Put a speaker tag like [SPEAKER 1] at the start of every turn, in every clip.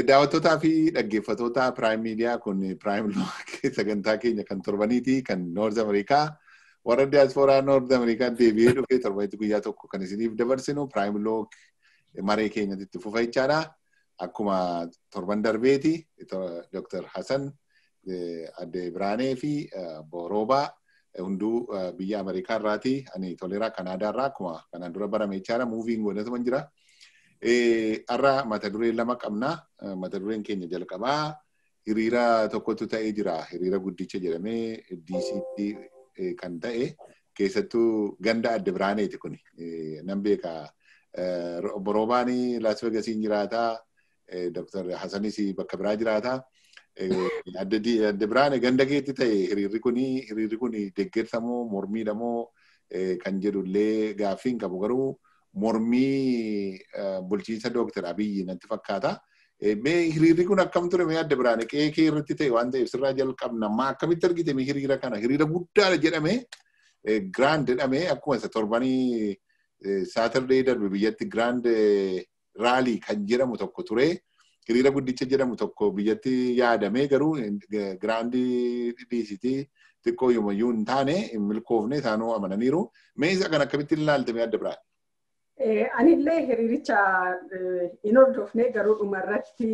[SPEAKER 1] Daawwattootaa fi dhaggeeffattoota Prime Media kun Prime sagantaa keenya kan torbaniiti kan Noord Ameerikaa warra diyaasfooraa Noord Ameerikaa deebi'ee dhufee torbanitti guyyaa tokko kan isiniif dabarsinu Prime Log maree keenyatti itti fufa jechaadha. Akkuma torban darbeeti Dr. Hassan Adde Biraanee fi Booroobaa hunduu biyya Ameerikaa irraati. Ani toleeraa Kanaadaa irraa akkuma kanaan dura barame jechaadha. Muuviin godhatuma jira. Har'a mata duree lama qabna. Mata dureen keenya jalqabaa hiriira tokkotu ta'ee jira. Hiriira guddicha jedhamee DCT kan ta'e keessattuu ganda adda biraaneeti kun. Nan beeka. Boroobaani Las Vegasiin jiraata. Dr. Hasanis bakka biraa jiraata. Adda biraane ganda keetti ta'e hiriirri kuni hiriirri kuni deeggarsamoo mormiidhamoo kan jedhullee gaaffii hin qabu garuu mormii bulchiinsa Dooktar Abiyyi natti fakkaata. Mee hiriirri kun akkam ture mee adda biraane qe'ee kee irratti ta'e waan ta'eef sirraa jalqabna maa akkamitti argite mee hiriira kana hiriira guddaadha jedhame giraand jedhame akkuma isa torbanii saatardeey darbe biyyatti giraand raalii kan jedhamu tokko ture. Hiriira guddicha jedhamu tokko biyyatti yaadamee garuu giraandii dhiisitii xiqqoo yoomayyuu hin taane hin milkoofne isaanuu amananiiru. Mee isa kan akkamitti ilaalte mee adda biraan?
[SPEAKER 2] Anillee hiriiricha hin hordofne garuu dhumarratti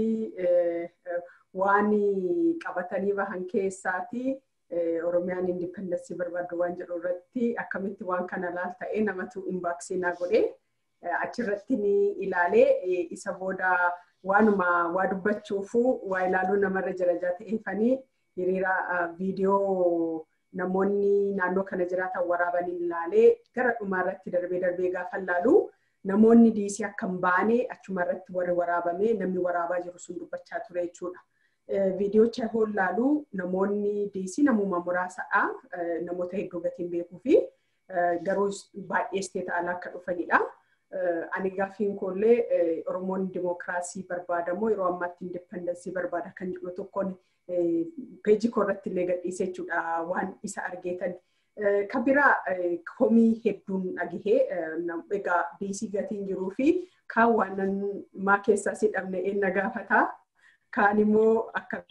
[SPEAKER 2] waan qabatanii bahan keessaati Oromiyaan indipendensii barbaaddu waan jedhu irratti akkamitti waan kana laal ta'ee namatu inbaaksii naa godhee achirratti ni ilaalee isa booda waanuma waa dubbachuufu waa ilaaluu namarra jira ta'eefanii hiriira viidiyoo namoonni naannoo kana jiraatan waraabanii ilaalee gara dhumaarratti darbee darbee gaafa ilaalu namoonni diisii akka hin baane achumarratti warri waraabame namni waraabaa jiru sun dubbachaa ture jechuudha. Viidiyoocha yoo ilaalu namoonni diisii namuma muraasadha. Namoota hedduu gatiin beekuu fi garuu baay'ee isteeta alaa akka dhufanidha. Ani gaaffiin koollee Oromoon dimookiraasii barbaadamoo yeroo ammaatti indipendensii barbaada kan jedhu tokkoon peejii koo irratti illee gadhiisee jechuudha waan isa argeetan. Kan biraa komii hedduun dhagahee egaa diisii gatiin jiruu fi kaan waan maa keessaa si dhabne eenna gaafata. Kaan immoo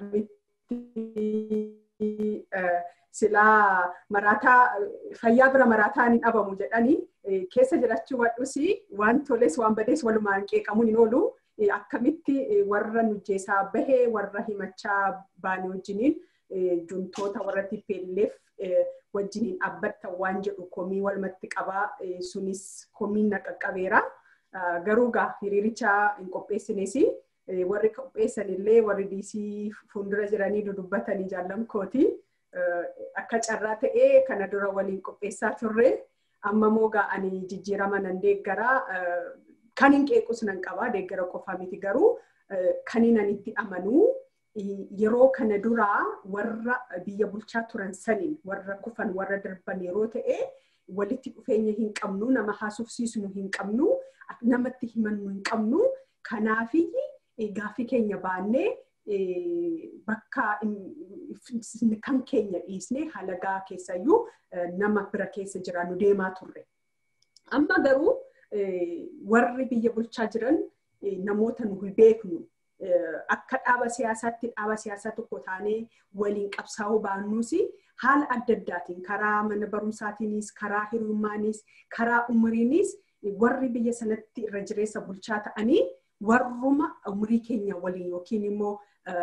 [SPEAKER 2] akkamitti silaa maraataa fayyaa bira maraataa hin dhabamu jedhanii keessa jiraachuu wadhus waan toles waan badees walumaan qeeqamuun hin oolu. akkamitti warra nujjeesaa bahee warra himachaa baane wajjiniin juntoota warra tipeelleef wajjiniin dhaabbatta waan jedhu komii walumatti qabaa sunis komiin na qaqqabeera. Garuu gaa hiriiricha hin qopheessinis warri qopheessan illee warri diisii fuuldura jiranii dudubbatanii jaallamkooti. Akka carraa ta'ee kana dura waliin qopheessaa turre amma moo gaa ani jijjiirama nan deeggaraa kan hin qeequs nan qabaa deeggara qofaa miti garuu kan hin itti amanuu yeroo kana duraa warra biyya bulchaa turan saniin warra kufan warra darban yeroo ta'e walitti dhufeenya hin qabnu nama haasofsiisnu hin qabnu namatti himannu hin qabnu kanaafii gaaffii keenya baannee bakka kan keenya dhiisnee halagaa keessayyuu nama bira keessa jiraannu deemaa turre. Amma garuu warri biyya bulchaa jiran namoota nu beeknu akka dhaaba siyaasaatti dhaaba siyaasaa tokko taanee waliin qabsaa'uu baannuus haala adda addaatiin karaa mana barumsaatiinis karaa hirummaanis karaa umriinis warri biyya sanatti irra jireessa bulchaa ta'anii warruma umrii keenya waliin yookiin immoo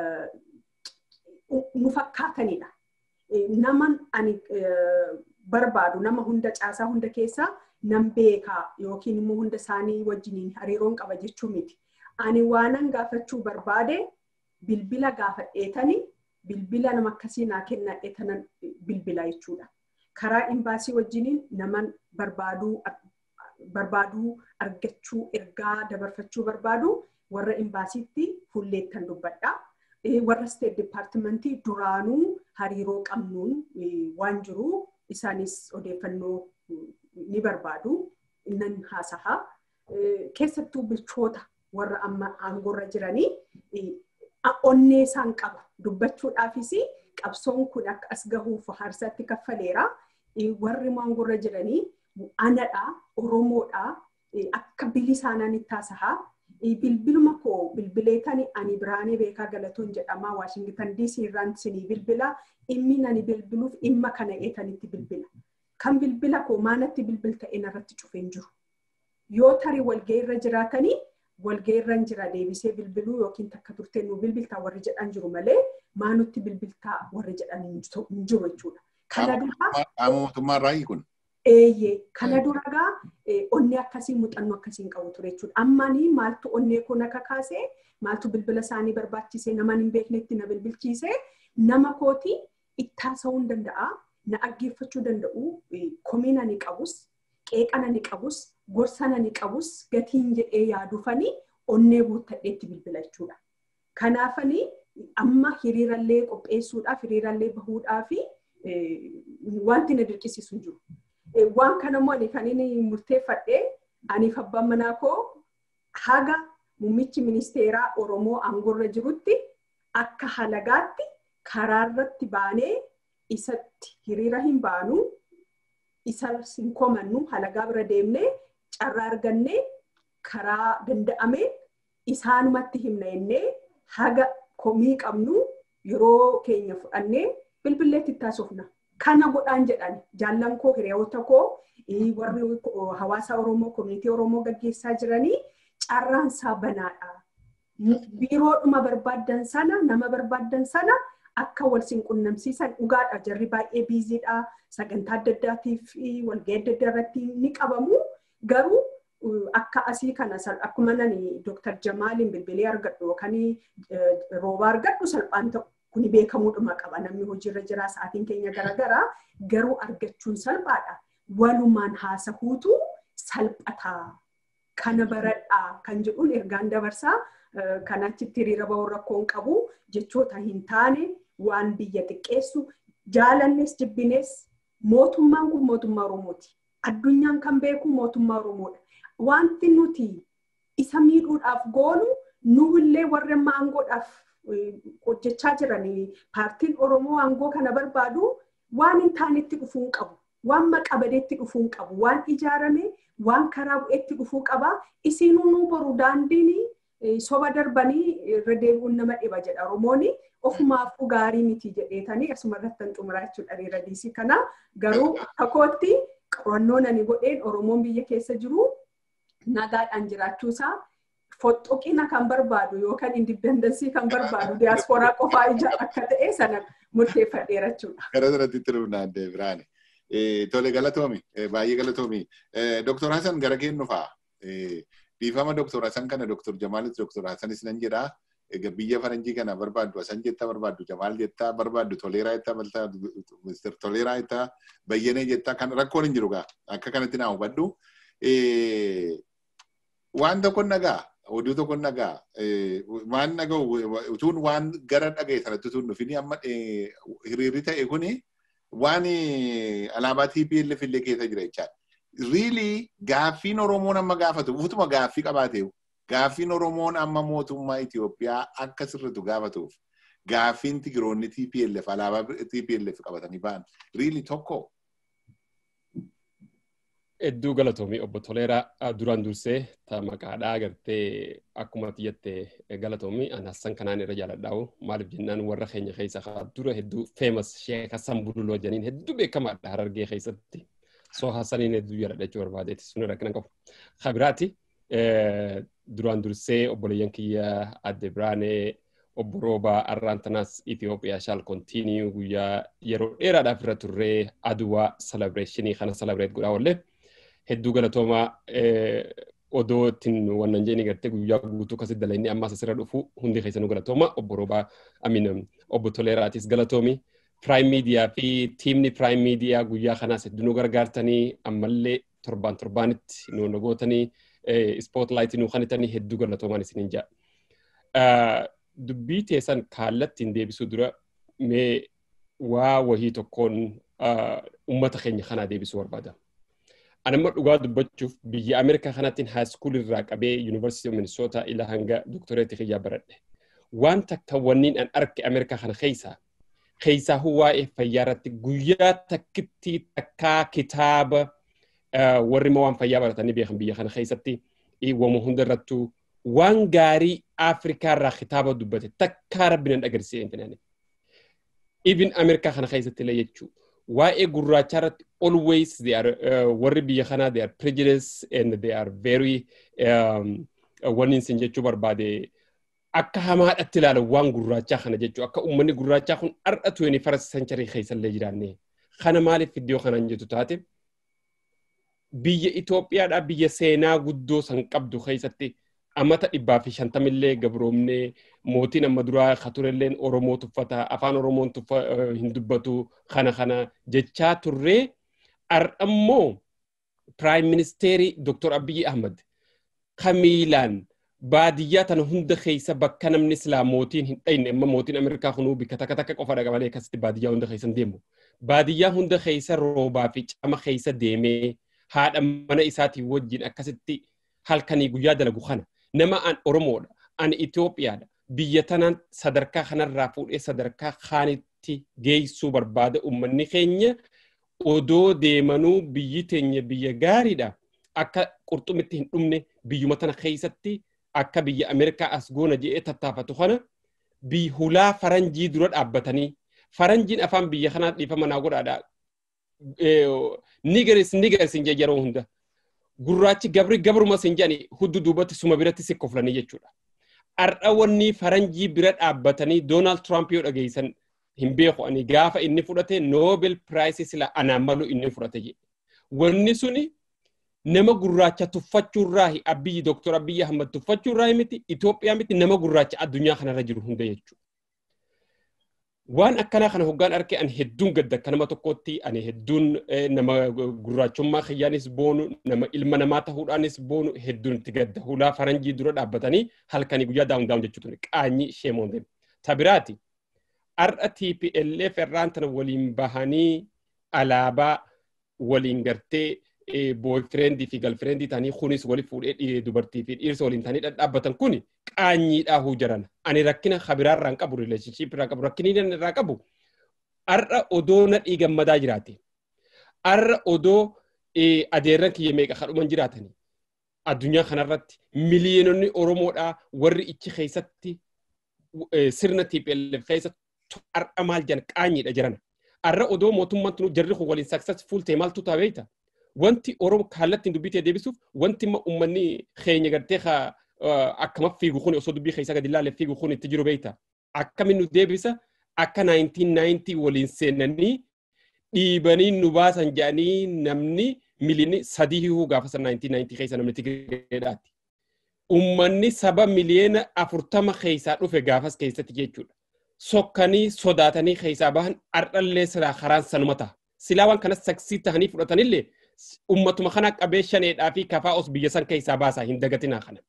[SPEAKER 2] nu fakkaatanidha. Nama ani barbaadu nama hunda caasaa hunda keessaa nan beekaa yookiin immoo hunda isaanii wajjiniin hariiroon qaba jechuu miti. Ani waanan gaafachuu barbaade bilbila gaafadheetani bilbila nama akkasii naa kennadheetanan bilbila jechuudha. Karaa imbaasii wajjiniin naman barbaaduu barbaaduu argachuu ergaa dabarfachuu barbaadu warra imbaasiitti fuulleettan dubbadha. Warra steet dipaartimentii duraanuu hariiroo qabnuun waan jiru isaanis odeeffannoo ni barbaadu nan haasa'a. Keessattuu bulchoota warra amma aangoorra jiranii onnee isaan qaba dubbachuudhaafis qabsoon kun akka as gahuuf haarsaatti kaffaleera. Warri aangoorra jiranii anadha, oromoodha, akka bili isaanaan itti haasa'a. bilbiluma koo bilbileetani ani biraanee beekaa galatoon jedhamaa waashingitan diisii irraan sinii bilbila dhimmi ani bilbiluuf dhimma kana eetanitti bilbila. Kan bilbila koo maanatti bilbilta irratti cufeen jiru. Yoo tarii walga'ii irra jiraatanii walga'ii irra jira deebisee bilbiluu yookiin takka turtee nu bilbiltaa warri jedhan jiru malee maanutti bilbiltaa warri jedhan hin jiru jechuudha.
[SPEAKER 1] Kana duraa. Qaama mootummaa irraa kun.
[SPEAKER 2] Eeyyee kana duragaa onnee akkasii muuxannoo akkasiin qabu ture jechuudha. Ammanii maaltu onnee koo naka kaasee maaltu bilbila isaanii barbaachisee nama hin beeknetti na bilbilchiisee nama kooti ittaasa'uu hin danda'a. Na dhaggeeffachuu danda'u komiina ni qabus qeeqana ni qabus gorsana ni qabus gatiin jedhee yaadufanii onnee guuttadheetti bilbila jechuudha. Kanaafanii amma hiriirallee qopheessuudhaaf hiriirallee bahuudhaaf wanti na dirqisiisu hin jiru. waan kanammoo ani kan inni murteeffadhee aniif abbaan manaa koo haga muummichi ministeeraa Oromoo aangoorra jirutti akka halagaatti karaarratti baanee isatti hiriira hin baanu isa hin komannu halagaa bira deemnee carraa argannee karaa danda'ameen isaanumatti himna jennee haga komii qabnu yeroo keenya fudhannee bilbilleetti taasifna. kana godhaan jedhan jaallan koo hiriyoota koo warri hawaasa Oromoo koominitii Oromoo gaggeessaa jiranii carraansaa banaadha. Biiroodhuma barbaaddan sana nama barbaaddan sana akka wal sin qunnamsiisan dhugaadha jarri baay'ee biiziidha sagantaa adda addaatiif walga'ii adda addaa irratti ni qabamu garuu akka asii kana akkuma nani Dr. Jamaaliin bilbilee argadhu yookaan rooba argadhu salphaan ta'u. kuni beekamuudhuma qaba namni hojiirra jira sa'aatiin keenya garaagaraa garuu argachuun salphaadha. Walumaan haasahuutu salphataa kana baradhaa kan jedhuun ergaan dabarsaa kan achitti hiriira bahuu rakkoon qabu jechoota hin taane waan biyya xiqqeessu jaalannes jibbinees mootummaan kun mootummaa Oromooti. Addunyaan kan beeku mootummaa Oromoodha. Wanti nuti isa miidhuudhaaf goonu nuhillee warra amma aangoodhaaf hojjechaa jiranii paartiin Oromoo aangoo kana barbaadu waan hin taanetti dhufuu hin qabu. Waan maqabadeetti dhufuu hin qabu. Waan ijaarame waan karaa bu'eetti dhufuu qaba. Isiinuu nu boru daandiin soba darbanii irra deebi'uun nama dhiba jedha Oromoon. Ofumaafuu gaarii miti jedheetanii asuma irratti kan xumuraa jechuudha hiriira diisii kana. Garuu akkootti qorannoo ani godheen Oromoon biyya keessa jiru nagaadhaan jiraachuusaa foxxoqina kan barbaadu yookaan indipendensii kan barbaadu diyaaspooraa qofaa ija akka ta'e sana murteeffadheera jechuudha.
[SPEAKER 1] Gara sanatti tirumnaan deebiraani. Tole galatoomi baay'ee galatoomi. Doktor Hasan gara kennu fa'a. Dhiifama Doktor Hasan kana Doktor Jamaalis Doktor Hasanis nan jedhaa. Egaa biyya faranjii kana barbaaddu Hasan jettaa barbaaddu Jamaal jettaa barbaaddu Toleeraa jettaa baltaa Ministeer Toleeraa jettaa Bayyanee jettaa kan rakkoon hin jiru gaa akka kanatti naa hubadhu. Waan tokko nagaa oduu tokko nagaa waan naga'u utuun waan gara dhaga'e sanatti utuun dhufini amma hiriirri ta'e kuni waan alaabaa TPLF illee keessa jira jechaadha. Riili gaaffiin Oromoon amma gaafatu utuma gaaffii qabaatee gaaffiin Oromoon amma mootummaa Itoophiyaa akka sirritu gaafatuuf gaaffiin Tigiroonni TPLF alaabaa TPLF qabatanii ba'an riili tokko.
[SPEAKER 3] Hedduu galatoomii obbo Toleeraa duraan dursee ta maqaadhaa agartee akkuma xiyyatte galatoomii ani Hassan kanaan irra jaaladhaa'u maaliif jennaan warra keenya keessa haa dura hedduu feemas sheek Hassan Bululoo janiin hedduu beekamaadha harargee keessatti soo Hassaniin hedduu jaaladha jechuu barbaadeeti sun irra kana qabu. Kabiraati duraan dursee obboleeyyan kiyya adde biraanee obbo Roobaa Arraantanaas Itoophiyaa shaal kontiiniyuu guyyaa yeroo dheeraadhaaf irra turree aduwaa salebreeshinii kana salebreet godhaa wallee. hedduu galatoomaa odoo ittiin wannan jeeni gartee guyyaa guutuu akkasitti dalayni ammaas asirra dhufu hundi keessanuu galatooma obbo Roobaa Amin obbo Toleeraatis galatoomi. Prime Media fi tiimni Prime Media guyyaa kanaas hedduu nu gargaartanii ammallee torbaan torbaanitti nu nagootanii spotlight nu kanitanii hedduu galatoomaan isiniin jaa. Dubbii teessan kallattiin deebisuu dura mee waa wahii tokkoon uummata keenya kanaa deebisuu barbaada. anamma dhugaa dubbachuuf biyya Ameerikaa kanattiin haaskuul irraa qabee yuunivarsiitii Minisootaa ila hanga doktoreetti kiyyaa baradhe. Waan takka wanniin an arge Ameerikaa kana keessaa keessaa waa'ee fayyaa irratti guyyaa takkitti takkaa kitaaba warri waan fayyaa baratanii beekan biyya kana keessatti wama hunda irrattuu waan gaarii Afrikaa irraa kitaaba dubbate takkaa rabbi nan agarsiise intinani. Even Ameerikaa kana keessatti illee jechuudha. Waa'ee gurraachaa irratti always they are uh, warri biyya kanaa they are prejudiced and they are very um, wanni isin jechuu barbaade akka hamaadhatti ilaalan waan gurraachaa kana jechuu akka uummanni gurraachaa kun har'a tuweni faras sancharii keessa illee jiraanne. Kana maaliif iddoo kanaan jettu taate biyya Itoophiyaadhaa biyya seenaa guddoo san qabdu keessatti amata dhibbaa fi shantamillee gabroomnee mootiin amma duraa katurelleen Oromoo tuffata afaan Oromoon tuffa hin dubbatu kana kana jechaa turree har'ammoo Prime Ministeerii Dr. Abiyyi Ahmad kamiilaan baadiyyaa tana hunda keessa bakka namni silaa mootiin hin dhayne amma mootiin Ameerikaa kunuu bikka takka takka qofa dhaqa malee akkasitti baadiyyaa hunda keessa hin deemu. Baadiyyaa hunda keessa roobaa fi cama keessa deemee haadha mana isaatii wajjin akkasitti halkanii guyyaa dalagu kana nama an Oromoodha an Itoophiyaadha biyya tanaan sadarkaa kanarraa fuudhee sadarkaa kaanitti geessuu barbaada uummanni keenya odoo deemanuu biyyi teenya biyya gaariidha akka qurxumitti hin dhumne biyyuma tana keessatti akka biyya Ameerikaa as goona jedhee tattaafatu kana hulaa faranjii dura dhaabbatanii faranjiin afaan biyya kanaa dhiifama naa godhaadha nigeris nigeris hin yeroo hunda gurraachi gabri gabruma sin jedhani huddu duubatti suma biratti si koflanii jechuudha. Har'a wanni faranjii bira dhaabbatanii Doonaald Tiraamp yoo dhageessan hin beeku ani gaafa inni fudhate Noobel Piraayisii sila anaan malu inni fudhate jedhe. Wanni suni nama gurraacha tuffachuurraa abiyyi Dooktor Abiyyi Ahmad tuffachuurraa miti Itoophiyaa miti nama gurraacha addunyaa kanarra jiru hunda jechuudha. waan akkanaa kana hoggaan arge ani hedduun gadda akka nama tokkotti ani hedduun nama gurraachummaa kiyyaanis boonu nama ilma namaa ta'uudhaanis boonu hedduun itti gadda hulaa faranjii dura dhaabbatanii halkanii guyyaa daawun daawun jechuudha qaanyii sheemoon deemu. Tabiraati har'a TPLF irraan tana waliin bahanii alaabaa waliin gartee booyfireendi fi galfireendi ta'anii kunis wali fuudhee dubartii fi dhiirsa waliin ta'anii dhadhaabbatan kuni qaanyiidhaa huu jiran. Ani rakkina kabiraa irraan qabu rileeshinshiip irraa qabu rakkinni irraa qabu har'a odoo nadhii gammadaa jiraate. Har'a odoo adeerran kiyya meeqa kadhuman jiraatanii. Addunyaa kanarratti miliyoononni Oromoodhaa warri ichi keessatti sirna TPLF keessatti har'a maal jedhan qaanyiidha jiran. Har'a odoo mootummaan tunu jarri kun waliin successful ta'e maaltu ta'a beektaa? wanti Oromoo kallattiin dubbitee deebisuuf wanti uummanni keenya gartee akkama fiigu kun osoo dubbii keessaa gadi ilaalee fiigu kun itti jiru beekta. Akkamiin nu deebisa akka 1990 waliin seenanii dhiibanii nu baasan jedhanii namni miliyoonni sadii hihuu gaafa san 1990 keessa namni Tigireedhaati. Uummanni saba miliyoona afurtama keessaa dhufe gaafas keessatti jechuudha. Sokkanii sodaatanii keessaa bahan ardhallee silaa karaan sanuma ta'a. Silaa waan kanas saksii tahanii fudhatanillee ummatuma kana qabee shaneedhaa fi kafaa os biyya san keessaa baasaa hin dagatinaa kana.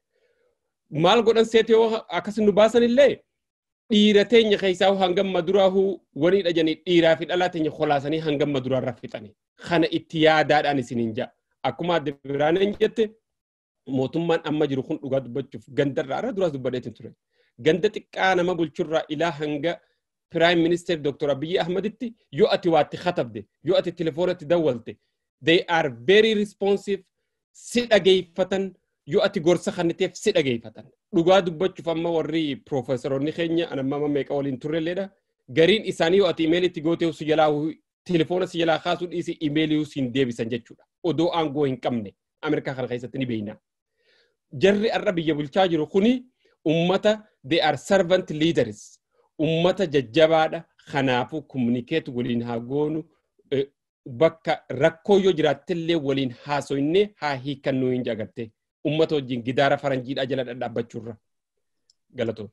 [SPEAKER 3] Maal godhan seete yoo akkas nu baasan illee dhiira teenya keessaa hangam maduraahu wani dhajanii dhiiraa fi dhalaa teenya kolaasanii hangam maduraarra fixani. Kana itti yaadaadhaan isiniin ja'a. Akkuma adda biraaneen jette mootummaan amma jiru kun dhugaa dubbachuuf gandarraa irra duraas dubbadheetiin ture. Ganda xiqqaa nama bulchurraa ilaa hanga Prime Minister Dr. Abiy Ahmeditti yoo ati waatti katabde yoo ati telefoonatti dawwalte they are very responsive si dhageeffatan yoo ati gorsa kanniteef si dhageeffatan. Dhugaa dubbachuuf amma warri piroofeesoroonni keenya anamma meeqa waliin turrelleedha. Gariin isaanii yoo ati imeelitti gootee si jalaa telefoona si jalaa kaasuu dhiisi imeelii siin deebisan jechuudha. Odoo aangoo hin qabne Ameerikaa kana keessatti ni beeyna. Jarri har'a biyya bulchaa jiru kuni ummata they are servant leaders. Ummata jajjabaadha. Kanaafuu komunikeetu waliin haa goonu bakka rakkoo yoo jiraattellee waliin haasoyne haa hiikannuu hin jagarte ummata wajjin gidaara faranjiidha jala dhadhaabbachuurra galatoo.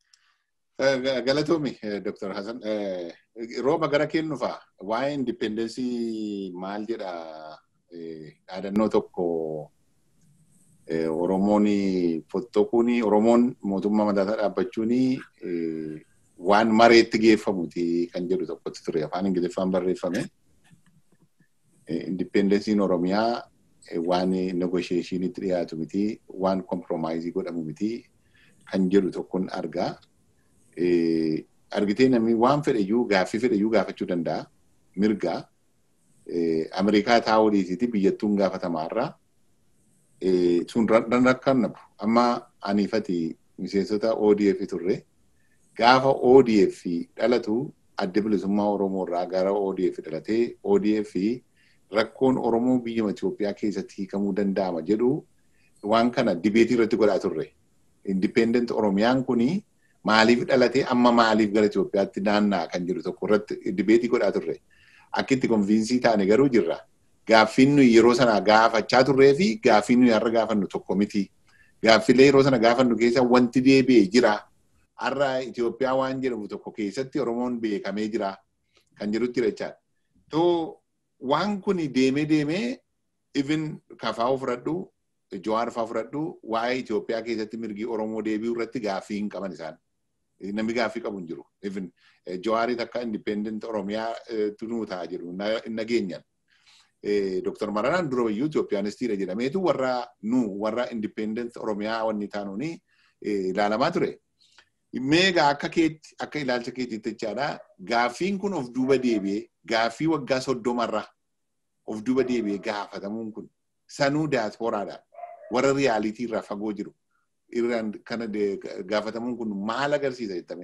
[SPEAKER 1] Galatoomi Dr. Hassan. Rooba gara kennu fa'a waa'ee indipendensii maal jedha dhaadannoo tokko Oromoon fottoquun Oromoon mootummaa mataasaa dhaabbachuun waan mareetti geeffamuti kan jedhu tokkotti ture afaan Ingiliffaan barreeffame. indipendensiin Oromiyaa waan negotiationitti dhiyaatu miti, waan komproomaayizii godhamu miti kan jedhu tokkon argaa. Argitee namni waan fedhayyuu gaaffii fedhayyuu gaafachuu danda'a. Mirgaa Ameerikaa taa'uu dhiisiti biyyattuun gaafatamaa irraa sun rakkan nabu amma aniifati miseensota ODF turre gaafa ODF dhalatu adda bilisummaa Oromoo irraa gara ODF dhalatee ODF rakkoon Oromoo biyya Itoophiyaa keessatti hiikamuu danda'ama jedhu waan kana dibeetii irratti godhaa turre. Independent Oromiyaan kuni maaliif dhalatee amma maaliif gara Itoophiyaatti naanna'a kan jedhu tokko irratti dibeetii godhaa turre. Akkitti konfiinsii taane garuu jirra. Gaaffiin nuyi yeroo sana gaafachaa turree fi gaaffiin nuyi har'a gaafannu tokko miti. Gaaffilee yeroo sana gaafannu keessa wanti deebi'ee jira. Har'a Itoophiyaa waan jedhamu tokko keessatti Oromoon beekamee jira kan jedhutti jechaadha. Too waan kun deemee deemee even kafaa fudhadhu Jawaar fa'aa fudhadhu waa'ee Itoophiyaa keessatti mirgi Oromoo deebi'uu irratti gaaffii hin qaban isaan. Namni gaaffii qabu hin jiru. Even Jawaarit akka independent Oromiyaa tunuu ta'a jiru hin nageenyan. Dr. Maranaan dura iyyuu Itoophiyaanistiidha jedhameetu warra nu warra independent Oromiyaa wanni taanuuni ilaalamaa ture. Meegaa akka keetti akka ilaalcha keetiitti jechaadha. Gaaffiin kun of duuba deebi'ee gaaffii waggaa soddomarra of duuba deebi'ee gaafatamuun kun sanuu diyaaspooraadha. Warra riyaalitii irraa fagoo jiru. Irraan kana gaafatamuun kun maal agarsiisa jettame?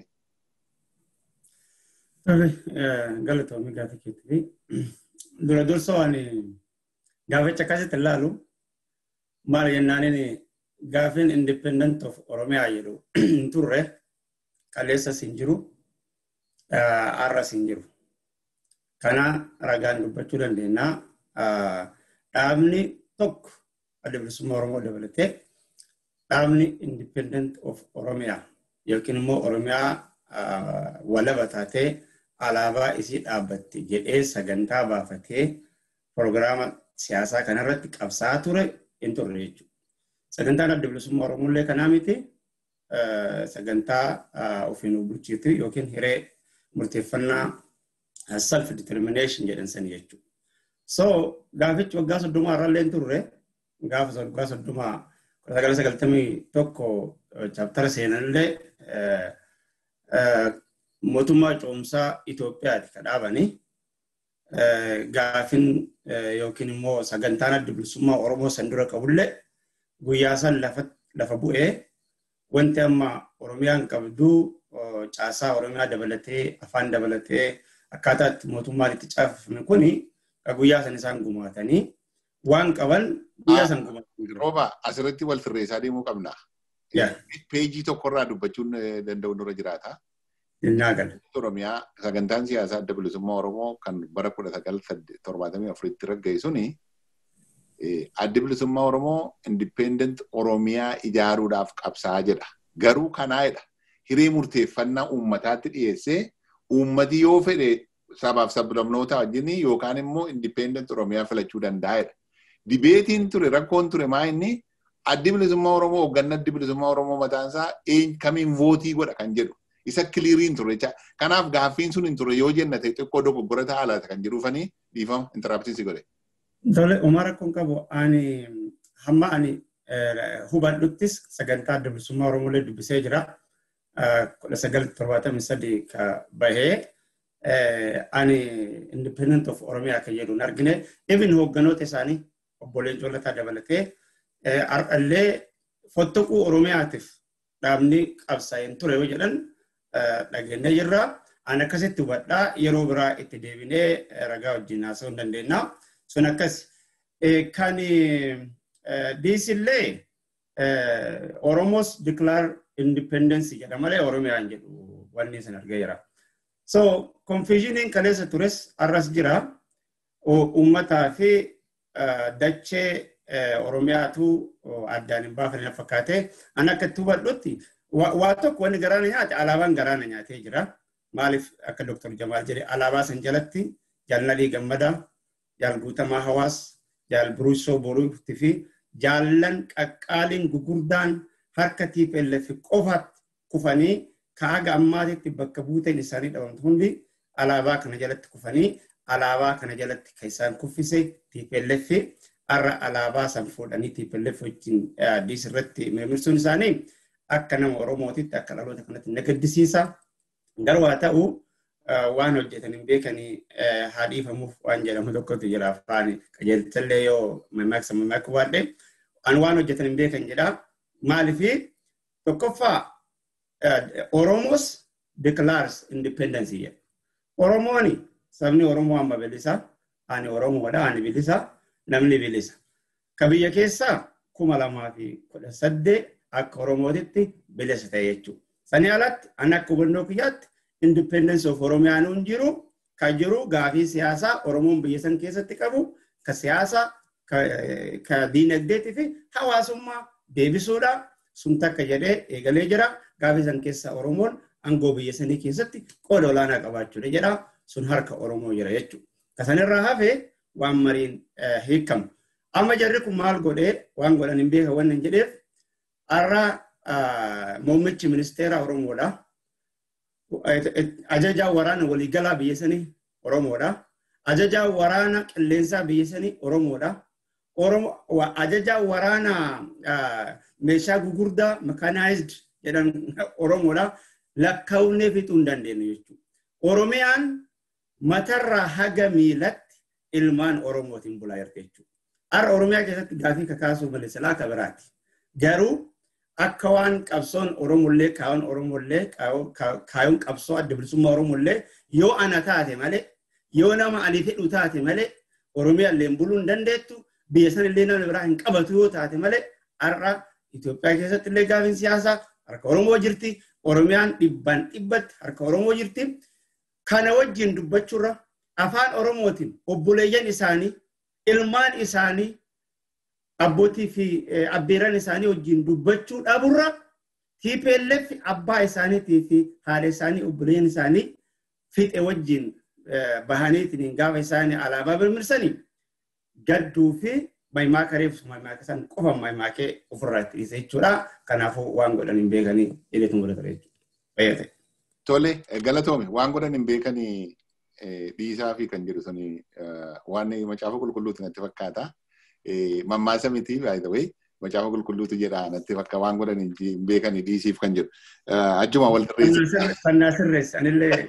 [SPEAKER 4] Tole galatoomii gaafa keetti dura dursa waan gaaficha akkasitti ilaalu maal jennaaniin gaafiin independent of Oromiyaa jedhu hin turre kaleessas hin jiru har'as hin jiru. Kana ragaan dubbachuu dandeenya. Dhaabni tokko adda bilisummaa Oromoo dabalatee dhaabni independent of Oromiyaa yookiin immoo Oromiyaa walaba taatee alaabaa isii dhaabbatti jedhee sagantaa baafatee proogiraama siyaasaa kanarratti qabsaa ture hin turre jechuudha. Sagantaan adda bilisummaa Oromollee kanaa miti sagantaa ofiin bulchiitu yookiin hiree murteeffannaa self determination jedhan sani jechuudha. So gaafichi waggaa soddomaa irrallee hin turre gaafa waggaa soddomaa kudha sagala sagaltamii tokko chaaptara seenanillee mootummaa ce'umsaa Itoophiyaati kan dhaabani. Gaafin yookiin immoo sagantaan adda bilisummaa Oromoo san dura qabullee guyyaa san lafa bu'ee wanti amma Oromiyaan qabdu caasaa Oromiyaa dabalatee afaan dabalatee akkaataa itti mootummaan itti caafame kuni guyyaa san isaan gumaatanii waan qaban guyyaa san gumaatanii.
[SPEAKER 1] Rooba asirratti wal sirreessaa deemuu qabna. Peejii tokkorraa dubbachuun danda'u nurra jiraata.
[SPEAKER 4] Innaa gala.
[SPEAKER 1] Oromiyaa sagantaan siyaasaa adda bilisummaa Oromoo kan bara kudha sagal torbaatamii afuritti raggaa'e suni adda bilisummaa Oromoo independent Oromiyaa ijaaruudhaaf qabsaa jedha. Garuu kanaa'edha. Hiree murteeffannaa uummataatti dhiyeessee uummati yoo fedhe sabaaf sablamnoota wajjin yookaan immoo independent Oromiyaa filachuu danda'edha. Dibeetiin ture rakkoon ture maa inni addi bilisummaa Oromoo hoogganaa addi bilisummaa Oromoo mataansaa kamiin vootii godha kan jedhu. isa kiliiriin ture jecha. Kanaaf gaaffiin sun hin ture yoo jenna ta'e xiqqoo dogoggora ta'a kan jedhuufanii dhiifama intaraaptiinsi godhe.
[SPEAKER 4] Tole Umar akkuma qabu ani hamma ani hubadhuttis sagantaa adda bilisummaa Oromoolee dubbisee jira. Kudha sagal torbaatamii sadii ka bahee ani independent of Oromiyaa kan jedhuun argine even hoogganoota isaanii obboleen Joolataa dabalatee har'allee fottoquu Oromiyaatiif dhaabni qabsaa'een ture yoo jedhan dhageenye jirra. Ani akkasitti hubadhaa yeroo biraa itti deebinee ragaa wajjin haasa'uu hin dandeenya. Sun akkas. Kan diisillee Oromos declare independence jedha malee Oromiyaa hin jedhu wanni isin argee jira. So confusioniin kaleessa tures arras jira. Uummataa fi dachee Oromiyaatu addaan hin baafne fakkaatee an akka itti hubadhutti waa tokko wanni garaana nyaate alaabaan garaana nyaatee jira. Maaliif akka Dr. Jamaal jedhe alaabaa san jalatti jaalladhii gammadaa, jaal guutamaa hawaas, jaal buruusoo boruutti fi jaallan qaqqaaliin gugurdaan harka TPLF qofaatti kufanii kaaga ammaatitti bakka buuteen isaanii dhabamtu hundi alaabaa kana jalatti kufanii alaabaa kana jalatti kan isaan kuffise TPLF har'a alaabaa san fuudhanii TPLF wajjin addis irratti mirmirsuun isaanii akka nama Oromootitti akka dhaloota kanatti na gaddisiisa. Garuu haa ta'u waan hojjetan hin beekanii haa dhiifamuuf waan jedhamu tokkotu jira afaan qajeelchallee yoo mammaaksa mammaakuu baadhee an waan hojjetan hin beekan jedha. Maalifi tokkoffaa Oromos declares independence jedha. Oromooni sabni Oromoo amma bilisa ani Oromoodha ani bilisa namni bilisa. Ka biyya keessaa kuma lamaa fi kudha saddeet akka Oromootitti bilisa ta'e jechuudha. Sanii alatti ani akka hubannoo kiyyaatti independence of Oromiyaan hin jiru kan jiru gaafii siyaasaa Oromoon biyya san keessatti qabu ka siyaasaa ka diinagdeetii fi hawaasummaa deebisuudha. Sun takka jedhee eegalee jira. Gaafii san keessa Oromoon aangoo biyya sanii keessatti qooda olaanaa qabaachuudha jedha. Sun harka Oromoo jira jechuudha. Kasanirraa hafee waan mariin hiikamu. Amma jarri kun maal godhee waan godhan hin beekan waan hin jedheef har'a muummichi ministeera Oromoodha. Ajajaa waraana waliigalaa biyya sanii Oromoodha. Ajajaa waraana qilleensaa biyya sanii Oromoodha. Ajajaa waraana meeshaa gugurdaa mekanaayizd jedhan Oromoodha. Lakkaa'uunee fixuu hin dandeenyu jechuudha. Oromiyaan matarraa haga miilatti ilmaan Oromootiin bulaa jirti jechuudha. Har'a Oromiyaa keessatti gaafii kakaasuu malee silaa akka biraati. Garuu akka waan qabsoon Oromollee kaayyoon Oromollee kaayyoon qabsoo adda bilisummaa Oromollee yoo ana taate malee yoo nama ani fedhu taate malee Oromiyaa illee buluu hin dandeettu biyya sana illee namni biraa hin qabatu yoo taate malee har'a Itoophiyaa keessatti illee gaafiin siyaasaa harka Oromoo jirti. Oromiyaan dhibbaan dhibbatti harka Oromoo jirti. Kana wajjin dubbachuurra afaan Oromootiin obboleeyyan isaanii ilmaan isaanii abbootii fi abbeeran isaanii wajjin dubbachuu dhaburra TPLF abbaa isaaniitii fi haadha isaanii obboleeyyan isaanii fixe wajjin bahaniitiin gaafa isaanii alaabaa mirmirsanii gadduu fi maayimaaka reefsu maayimaaka isaan qofa maayimaakee ofirraa itti dhiise jechuudha. Kanaafuu waan godhan hin beekanii jedheetu mul'ata jechuudha.
[SPEAKER 1] Tole galatoome waan godhan hin beekanii dhiisaa fi kan jedhu suni waan macaafa qulqulluuti natti fakkaata. Mammaasa miti baay'ee macaafa qulqulluutu jedha natti fakka waan godhan hin beekanii dhiisiif kan jedhu. Ajjuma wal
[SPEAKER 4] tarreessa. Fannaa sirreessa anillee.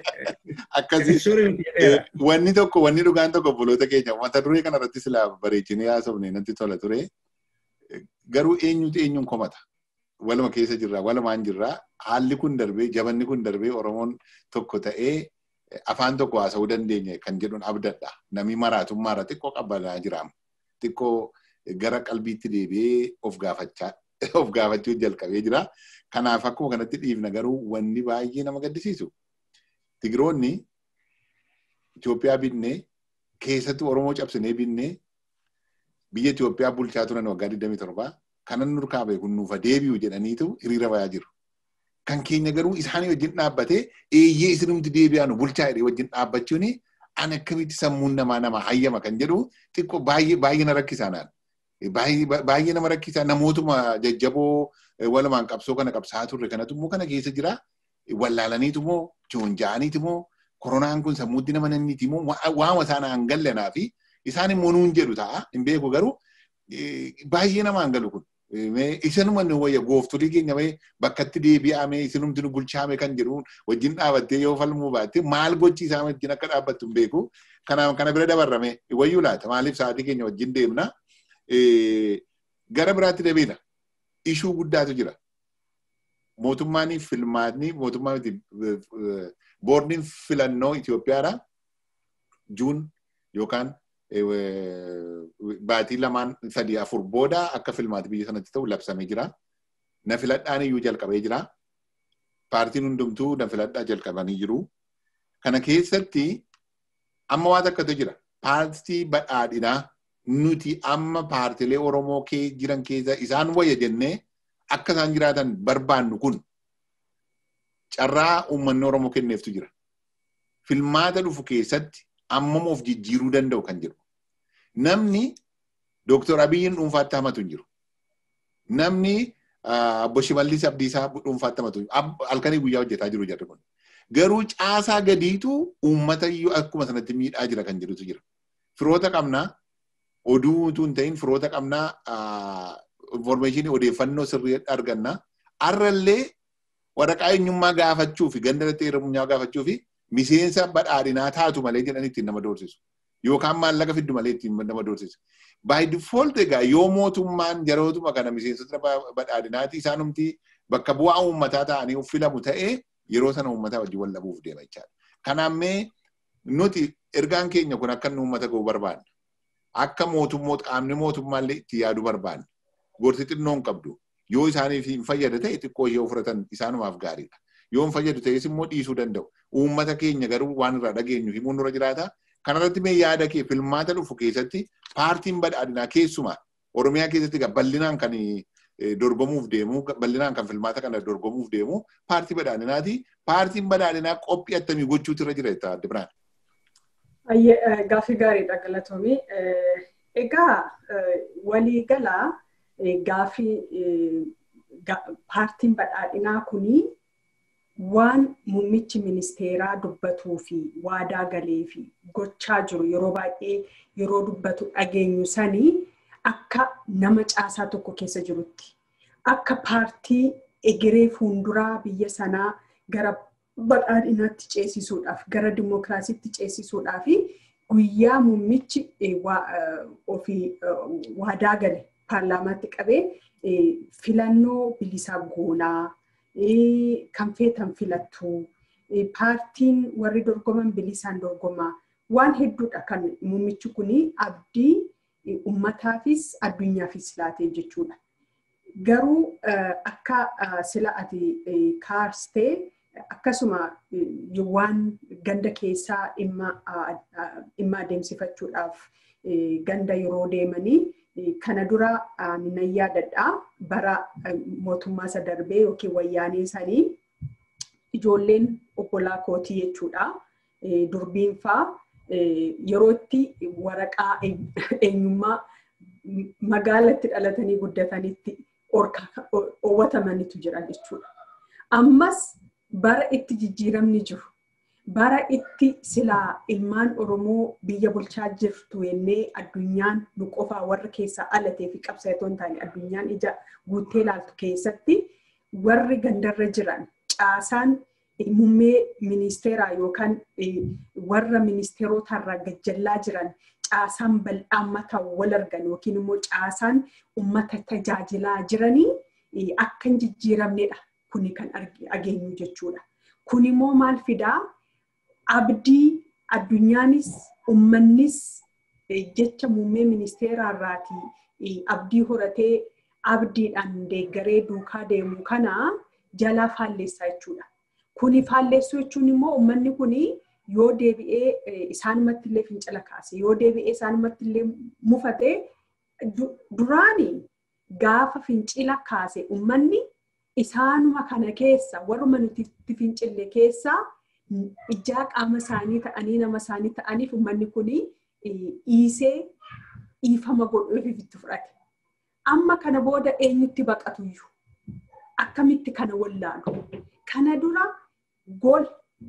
[SPEAKER 1] Akkasii wanni tokko wanni dhugaan tokko obboloota keenya mata duree kana irratti silaa bareechinee haasofne natti tola ture. Garuu eenyutu eenyuun komata. Waluma keessa jirra walumaan jirra haalli kun darbee jabanni kun darbee Oromoon tokko ta'ee afaan tokko haasa'uu dandeenya kan jedhuun abdadha. Namni maraatummaarra xiqqoo qabbanaa jiraama. Xiqqoo gara qalbiitti deebi'ee of gaafachaa of gaafachuu jalqabee jira. Kanaaf akkuma kanatti dhiifna garuu wanni baay'ee nama gaddisiisu. Tigiroonni Itoophiyaa binnee keessattuu Oromoo cabsinee binnee biyya Itoophiyaa bulchaa turan waggaa 27 kanan nurkaa beeku nuufa deebi'u jedhaniitu hiriira bayaa jiru. Kan keenya garuu isaanii wajjin dhaabbatee eeyyee isinumti deebi'aa nu bulchaa jedhee wajjin dhaabbachuun ani akkamitti sammuun namaa nama hayyama kan jedhu xiqqoo baay'ee na rakkisaa naan. Baay'ee nama rakkisaa namootuma jajjaboo walumaan qabsoo kana qabsaa turre kanatu immoo kana keessa jira. Wallaalaniitu moo joonja'aniitu moo koronaan kun sammuutti nama nanniiti moo waama isaan hangallanaa fi isaan immoo nuun jedhu ta'a hin beeku garuu baay'ee nama hangalu kun. Isinuma nu wayya gooftolii keenya wayya bakkatti deebi'ame isinumti nu bulchaame kan jedhuun wajjin dhaabattee yoo falmuu baatte maal gochi isaa wajjin akka dhaabbattu hin beeku. Kanaaf kana bira dabarrame wayyuu laata maaliif sa'aatii keenya wajjin deemna. Gara biraatti deebiina. Ishuu guddaatu jira. Mootummaan filmaatni mootummaa boordiin filannoo Itoophiyaadha. Juun yookaan baatii lamaan sadii afur booda akka filmaati biyya sanatti ta'u labsamee jira. Na filadhaan iyyuu jalqabee jira. Paartiin hundumtuu na filadhaa jalqabanii jiru. Kana keessatti amma waan akkatu jira. Paartii badhaadhinaa nuti amma paartilee Oromoo jiran keessa isaan wayya jennee akka isaan jiraatan barbaannu kun carraa uummanni Oromoo kenneeftu jira. Filmaata dhufu keessatti ammam of jijjiiruu danda'u kan jedhu. Namni Dooktor Abiyyiin dhuunfaatti hamatu hin jiru. Namni Obbo Shimallis Abdiisaa dhuunfaatti hamatu hin jiru. Halkanii guyyaa hojjetaa jiru jarri kun. Garuu caasaa gadiitu uummata iyyuu akkuma sanatti miidhaa jira kan jedhutu jira. Firoota qabnaa oduu utuu hin ta'in firoota qabnaa informeeshinii odeeffannoo sirrii arganna. Har'allee waraqaa eenyummaa gaafachuu fi ganda irratti heerummaa gaafachuu fi miseensa badhaadhinaa taatu malee jedhanii ittiin nama doorsisu. yookaan maallaqa fiddu malee ittiin nama doorsisa. By default egaa yoo mootummaan yerootuma kana miseensota badhaadhinaati isaanumti bakka bu'aa uummataa ta'anii filamu ta'ee yeroo sana uummataa wajjin wal dhabuuf deema jechaadha. Kanaafuu nuti ergaan keenya kun akka inni uummata ga'u barbaanna. Akka mootummoota qaamni mootummaallee itti yaadu barbaanna. Gorsi xinnoo hin qabdu. Yoo isaaniif hin fayyada ta'e xiqqoo ishee fudhatan isaanumaaf gaariidha. Yoo hin fayyadu ta'es immoo dhiisuu danda'u. Uummata keenya garuu waan irraa dhageenyu himuun dura jiraata. Kanarratti mee yaada kee filmaata dhufu keessatti paartiin badhaadhinaa keessumaa Oromiyaa keessatti bal'inaan kan dorgomuuf deemu bal'inaan kan filmaata kana dorgomuuf deemu paartii badhaadhinaati. Paartiin badhaadhinaa qophii attamii gochuutu irra jira jetta adda biraan.
[SPEAKER 2] Gaaffii gaariidha galatoomii. Egaa waliigalaa gaaffii paartiin badhaadhinaa kunii waan muummichi ministeeraa dubbatuu fi waadaa galee fi gochaa jiru yeroo baay'ee yeroo dubbatu dhageenyu sanii akka nama caasaa tokko keessa jirutti akka paartii egeree fuunduraa biyya sanaa gara badhaadhinaatti ceesisuudhaaf gara dimookiraasiitti ceesisuudhaaf guyyaa muummichi ofii waadaa gale paarlaamaatti qabee filannoo bilisaa goonaa kan feetan filattu paartiin warri dorgoman bilisaan dorgomaa waan hedduudha kan muummichi kun abdii ummataafis addunyaafis laatee jechuudha. Garuu akka sila ati kaastee akkasuma waan ganda keessaa dhimma adeemsifachuudhaaf ganda yeroo deemanii kana dura nan yaadadha bara mootummaa isa darbee yookiin wayyaanee sanii ijoolleen obbolaa kootii jechuudha. Durbiin faa yeroo itti waraqaa eenyummaa magaalatti dhalatanii guddatanitti oowwatamanitu jira jechuudha. Ammas bara itti jijjiiramni jiru bara itti silaa ilmaan Oromoo biyya bulchaa jirtu jennee addunyaan nu qofaa warra keessaa alatee fi qabsaa'etoo hin taane addunyaan ija guuttee ilaaltu keessatti warri gandarra jiran caasaan muummee ministeeraa yookaan warra ministeerotarraa gajjallaa jiran caasaan bal'aan mataa wal argan yookiin immoo caasaan uummata tajaajilaa jiranii akka hin jijjiiramnedha kuni kan ageenyu jechuudha. Kun immoo maal fidaa? abdii addunyaanis ummannis jecha muummee ministeeraarraati abdii horatee abdiidhaan deeggaree duukaa deemu kana jalaa faalleessaa jechuudha. Kuni faalleessuu jechuun immoo ummanni kuni yoo deebi'ee isaanumatti illee fincila kaase yoo deebi'ee isaanumatti illee mufate duraani gaafa fincila kaase ummanni isaanuma kana keessa warruma nuti itti fincille keessaa ijaa qaama isaanii ta'anii nama isaanii ta'aniif uummanni kun dhiisee dhiifama godhuuf itti fudhate. Amma kana booda eenyutti baqatuyyuu akkamitti kana wallaalu. Kana dura gol